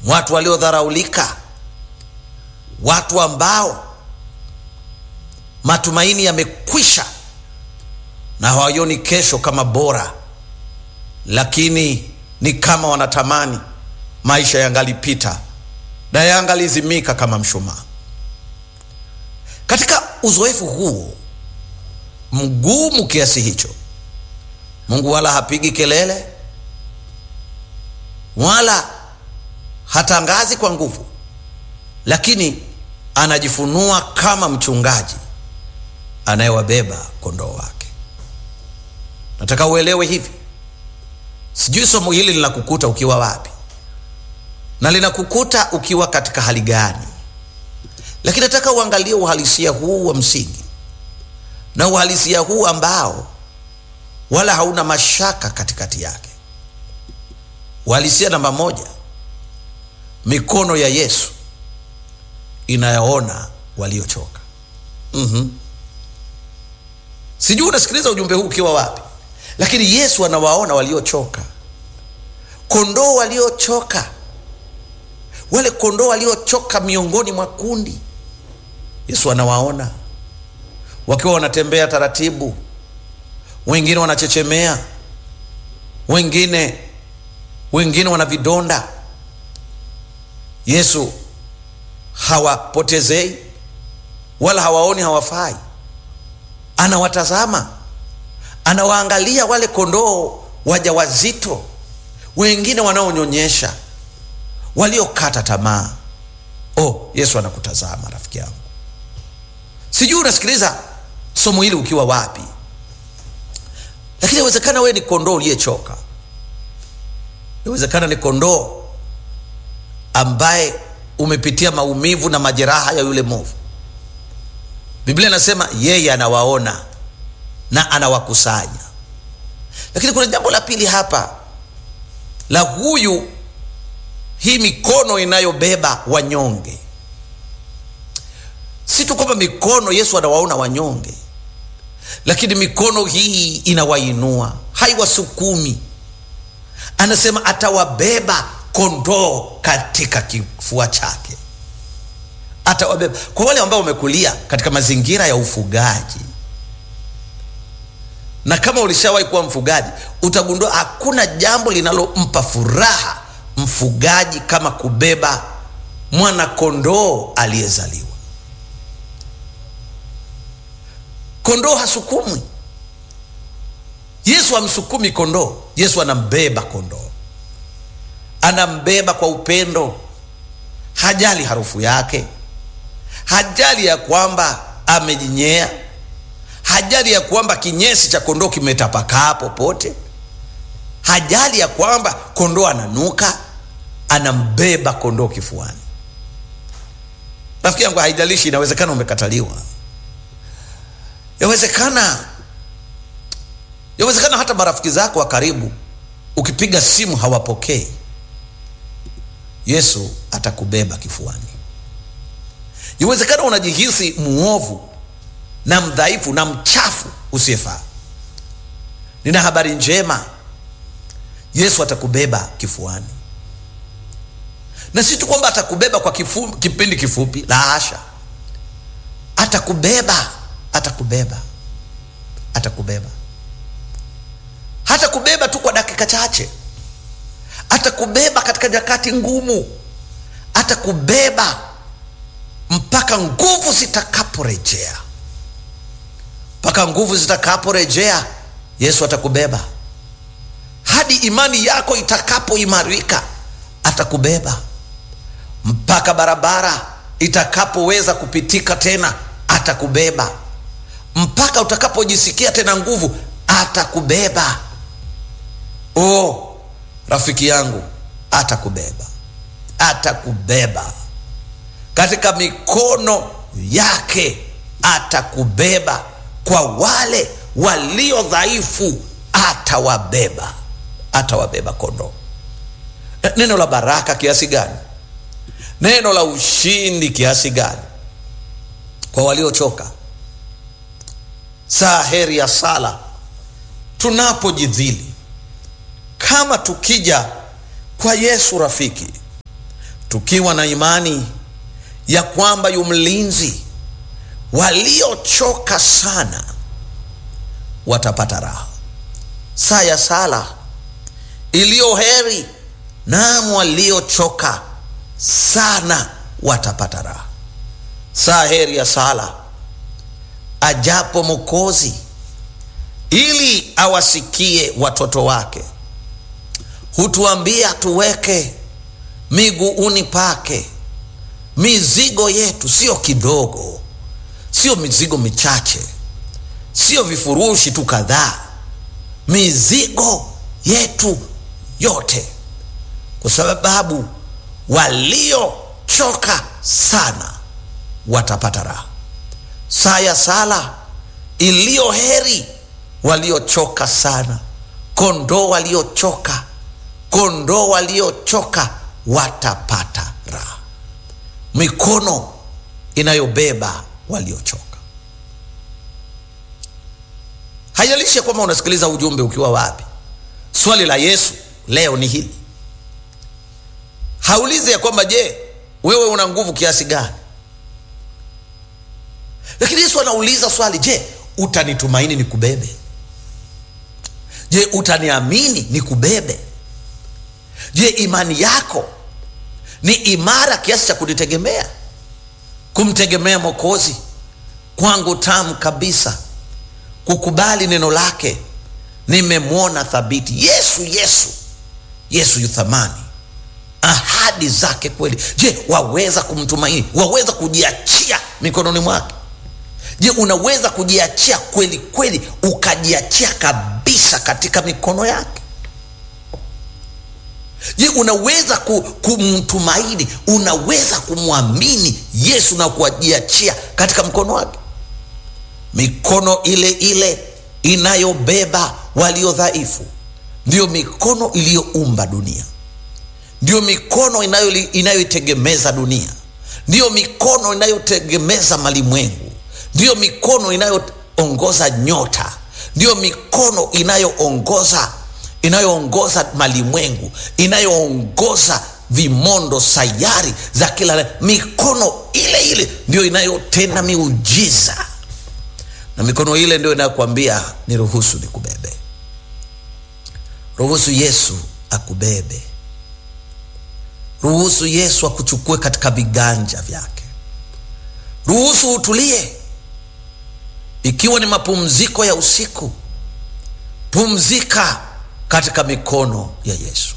watu waliodharaulika, watu ambao matumaini yamekwisha na hawaioni kesho kama bora, lakini ni kama wanatamani maisha yangalipita na yangalizimika kama mshumaa. Katika uzoefu huu mgumu kiasi hicho, Mungu wala hapigi kelele wala hatangazi kwa nguvu, lakini anajifunua kama mchungaji anayewabeba kondoo wake. Nataka uelewe hivi. Sijui somo hili linakukuta ukiwa wapi na linakukuta ukiwa katika hali gani, lakini nataka uangalie uhalisia huu wa msingi na uhalisia huu ambao wala hauna mashaka katikati yake. Uhalisia namba moja, mikono ya Yesu inayoona waliochoka. mm-hmm. Sijui unasikiliza ujumbe huu ukiwa wapi, lakini Yesu anawaona waliochoka, kondoo waliochoka, wale kondoo waliochoka miongoni mwa kundi. Yesu anawaona wakiwa wanatembea taratibu, wengine wanachechemea, wengine wengine wana vidonda. Yesu hawapotezei wala hawaoni hawafai, anawatazama, anawaangalia wale kondoo wajawazito, wengine wanaonyonyesha, waliokata tamaa. Oh, Yesu anakutazama rafiki yangu. Sijui unasikiliza somo hili ukiwa wapi, lakini inawezekana wewe ni kondoo uliyechoka. Inawezekana ni kondoo ambaye umepitia maumivu na majeraha ya yule mwovu. Biblia inasema yeye anawaona na anawakusanya. Lakini kuna jambo la pili hapa la huyu, hii mikono inayobeba wanyonge. Si tu kwamba mikono, Yesu anawaona wanyonge, lakini mikono hii inawainua, haiwasukumi. Anasema atawabeba kondoo katika kifua chake, atawabeba. Kwa wale ambao wamekulia katika mazingira ya ufugaji, na kama ulishawahi kuwa mfugaji, utagundua hakuna jambo linalompa furaha mfugaji kama kubeba mwana kondoo aliyezaliwa. Kondoo hasukumwi. Yesu hamsukumi kondoo. Yesu anambeba kondoo, anambeba kwa upendo. Hajali harufu yake, hajali ya kwamba amejinyea, hajali ya kwamba kinyesi cha kondoo kimetapakaa popote, hajali ya kwamba kondoo ananuka. Anambeba kondoo kifuani. Rafiki yangu, haijalishi, inawezekana umekataliwa yawezekana yawezekana hata marafiki zako wa karibu ukipiga simu hawapokei. Yesu atakubeba kifuani. Yawezekana unajihisi muovu na mdhaifu na mchafu usiyefaa. Nina habari njema, Yesu atakubeba kifuani, na si tu kwamba atakubeba kwa kifu, kipindi kifupi, la hasha, atakubeba atakubeba atakubeba, hata kubeba tu kwa dakika chache, atakubeba katika nyakati ngumu, atakubeba mpaka nguvu zitakaporejea. Mpaka nguvu zitakaporejea, Yesu atakubeba hadi imani yako itakapoimarika, atakubeba mpaka barabara itakapoweza kupitika tena, atakubeba mpaka utakapojisikia tena nguvu atakubeba. Oh, rafiki yangu, atakubeba, atakubeba katika mikono yake, atakubeba. Kwa wale walio dhaifu atawabeba, atawabeba kondoo. Neno la baraka kiasi gani! Neno la ushindi kiasi gani kwa waliochoka! Saa heri ya sala tunapojidhili, kama tukija kwa Yesu rafiki, tukiwa na imani ya kwamba yu mlinzi, waliochoka sana watapata raha. Saa ya sala iliyo heri, naam, waliochoka sana watapata raha. Saa heri ya sala ajapo Mwokozi ili awasikie watoto wake, hutuambia tuweke miguuni pake mizigo yetu, sio kidogo, sio mizigo michache, sio vifurushi tu kadhaa, mizigo yetu yote, kwa sababu waliochoka sana watapata raha. Saa ya sala iliyo heri waliochoka sana, kondoo waliochoka, kondoo waliochoka watapata raha. Mikono inayobeba waliochoka. Haijalishi ya kwamba unasikiliza ujumbe ukiwa wapi. Swali la Yesu leo ni hili, haulizi ya kwamba je, wewe una nguvu kiasi gani? Lakini Yesu anauliza swali, je, utanitumaini nikubebe? Je, utaniamini nikubebe? Je, imani yako ni imara kiasi cha kunitegemea, kumtegemea Mwokozi kwangu tamu kabisa, kukubali neno lake, nimemwona thabiti. Yesu, Yesu, Yesu yu thamani, ahadi zake kweli. Je, waweza kumtumaini? Waweza kujiachia mikononi mwake? Je, unaweza kujiachia kweli kweli, ukajiachia kabisa katika mikono yake? Je, unaweza kumtumaini? Unaweza kumwamini Yesu na kujiachia katika mkono wake? Mikono ile ile inayobeba walio dhaifu ndiyo mikono iliyoumba dunia, ndiyo mikono inayoitegemeza dunia, ndiyo mikono inayotegemeza malimwengu ndiyo mikono inayoongoza nyota, ndiyo mikono inayoongoza inayoongoza malimwengu, inayoongoza vimondo, sayari za kila. Mikono ile ile ndiyo inayotenda miujiza, na mikono ile ndio inayokuambia niruhusu nikubebe. Ruhusu Yesu akubebe, ruhusu Yesu akuchukue katika viganja vyake, ruhusu utulie ikiwa ni mapumziko ya usiku, pumzika katika mikono ya Yesu.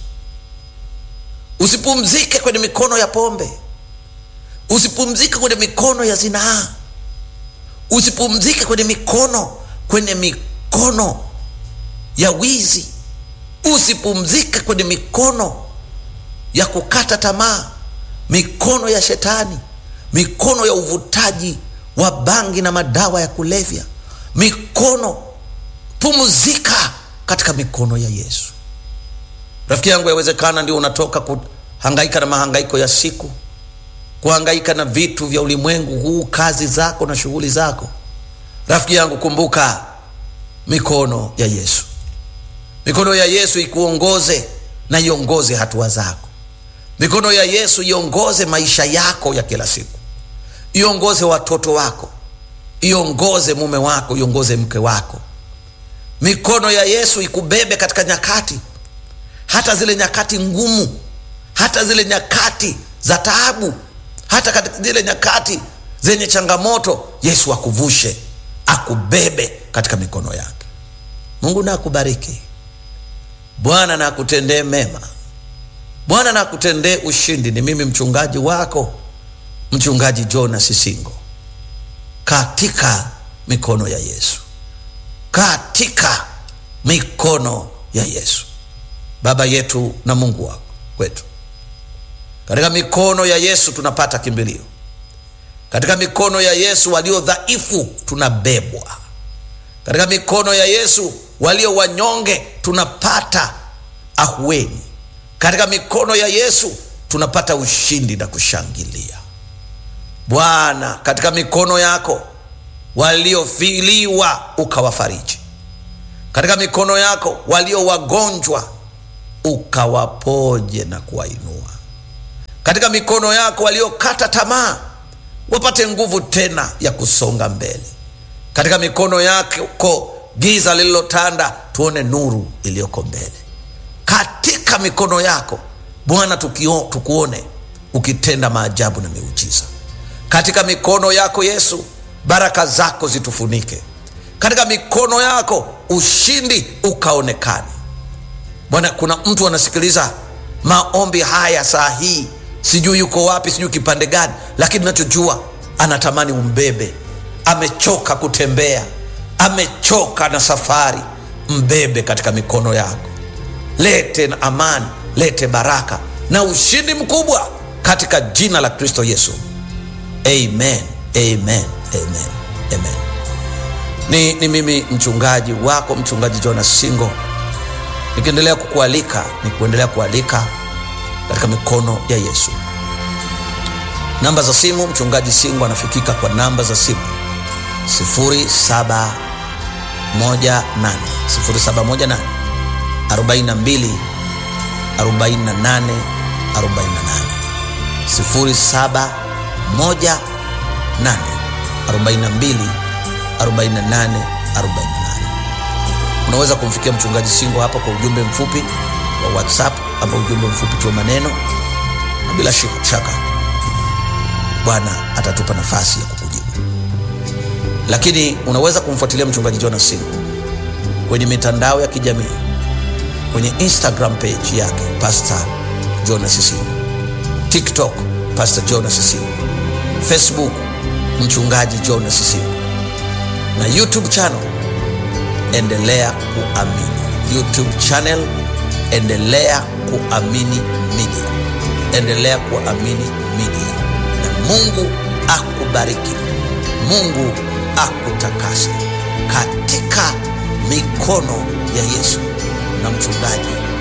Usipumzike kwenye mikono ya pombe, usipumzike kwenye mikono ya zinaa, usipumzike kwenye mikono kwenye mikono ya wizi, usipumzike kwenye mikono ya kukata tamaa, mikono ya shetani, mikono ya uvutaji wa bangi na madawa ya kulevya. Mikono, pumzika katika mikono ya Yesu. Rafiki yangu, yawezekana ndio unatoka kuhangaika na mahangaiko ya siku, kuhangaika na vitu vya ulimwengu huu, kazi zako na shughuli zako. Rafiki yangu, kumbuka mikono ya Yesu. Mikono ya Yesu ikuongoze na iongoze hatua zako. Mikono ya Yesu iongoze maisha yako ya kila siku iongoze watoto wako, iongoze mume wako, iongoze mke wako. Mikono ya Yesu ikubebe katika nyakati, hata zile nyakati ngumu, hata zile nyakati za taabu, hata katika zile nyakati zenye changamoto. Yesu akuvushe, akubebe katika mikono yake. Mungu na akubariki. Bwana na akutendee mema. Bwana na akutendee ushindi. Ni mimi mchungaji wako Mchungaji Jonas Singo, katika mikono ya Yesu, katika mikono ya Yesu. Baba yetu na Mungu wako wetu, katika mikono ya Yesu tunapata kimbilio. Katika mikono ya Yesu walio dhaifu tunabebwa. Katika mikono ya Yesu walio wanyonge tunapata ahueni. Katika mikono ya Yesu tunapata ushindi na kushangilia. Bwana, katika mikono yako waliofiliwa ukawafariji, katika mikono yako walio wagonjwa ukawapoje na kuwainua, katika mikono yako waliokata tamaa wapate nguvu tena ya kusonga mbele katika mikono yako giza lililotanda tuone nuru iliyoko mbele katika mikono yako bwana tukio- tukuone ukitenda maajabu na miujiza katika mikono yako yesu baraka zako zitufunike katika mikono yako ushindi ukaonekane bwana kuna mtu anasikiliza maombi haya saa hii sijui yuko wapi sijui kipande gani lakini nachojua anatamani umbebe amechoka kutembea amechoka na safari mbebe katika mikono yako lete na amani lete baraka na ushindi mkubwa katika jina la kristo yesu amen amen amen amen ni, ni mimi mchungaji wako mchungaji jonas singo nikiendelea kukualika ni kuendelea kualika katika mikono ya yesu namba za simu mchungaji singo anafikika kwa namba za simu 0718 0718 42 48 48 0718 42 48 48 unaweza kumfikia mchungaji singo hapa kwa ujumbe mfupi wa whatsapp ama ujumbe mfupi tu wa maneno na bila shika- shaka bwana atatupa nafasi ya kukujibu lakini unaweza kumfuatilia mchungaji jonas singo kwenye mitandao ya kijamii kwenye instagram page yake pastor jonas singo tiktok pastor jonas singo facebook mchungaji jonas singo na youtube channel endelea kuamini youtube channel endelea kuamini media endelea kuamini media na mungu akubariki mungu akutakase katika mikono ya yesu na mchungaji